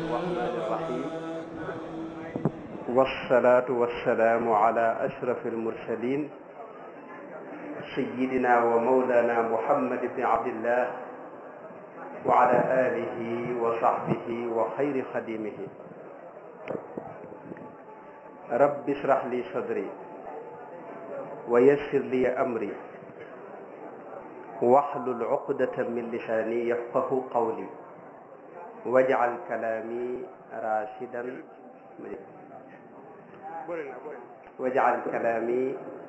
الرحمن الرحيم والصلاة والسلام على أشرف المرسلين سيدنا ومولانا محمد بن عبد الله وعلى آله وصحبه وخير خديمه رب اشرح لي صدري ويسر لي أمري واحلل عقدة من لساني يفقه قولي واجعل كلامي راشدا واجعل كلامي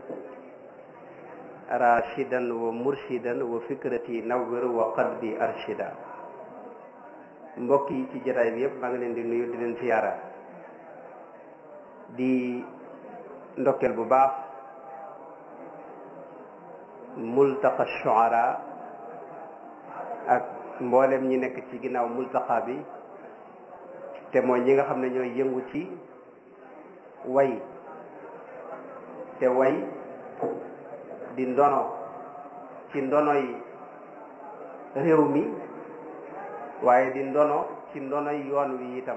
راشدا ومرشدا وفكرتي نور وقلبي أرشدا mbokk yi ci jotaay bi yëpp maa ngi leen di nuyu di leen siyaara di ndokkeel bu baax multaqa shuara ak mboolem ñi nekk ci ginnaaw multaqa bi te mooy ñi nga xam ne ñooy yëngu ci way te way di ndono ci ndonoy réew mi waaye di ndono ci ndonoy yoon wi itam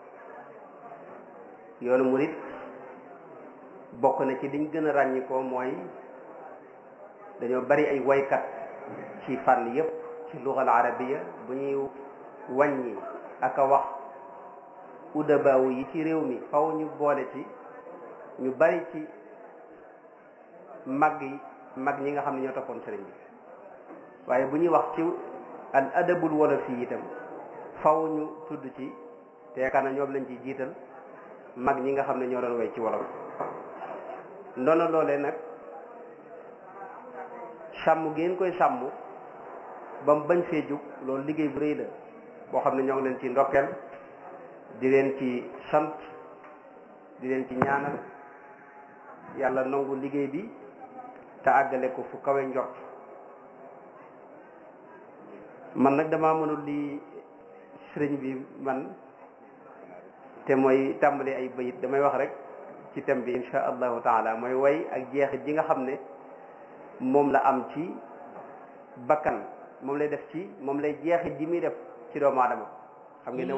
yoonu murit bokk na ci liñ gën a ràññikoo mooy dañoo bari ay waykat ci fànn yépp ci lugal arabiya bu ñuy wàññi ak a wax udabaawu yi ci réew mi faw ñu boole ci ñu bari ci mag yi mag ñi nga xam ne ñoo toppoon sëriñ bi waaye bu ñuy wax ci al adabul wolof yi itam faw ñu tudd ci te yaakaar na ñoom lañ ci jiital mag ñi nga xam ne ñoo doon way ci wolof ndono loolee nag sàmm ngeen koy sàmm ba mu bañ fee jug loolu liggéey bu rëy la boo xam ne ñoo ngi leen ci ndokkeel di leen ci sant di leen ci ñaanal yàlla nangu liggéey bi te àggale ko fu kawe njort man nag damaa mënul li sëriñ bi man te mooy tàmbali ay bayit damay wax rek ci thème bi insha allahu taala mooy way ak jeexit ji nga xam ne moom la am ci bakkan moom lay def ci moom lay jeexit ji muy def ci doomu aadama xam ngeen ne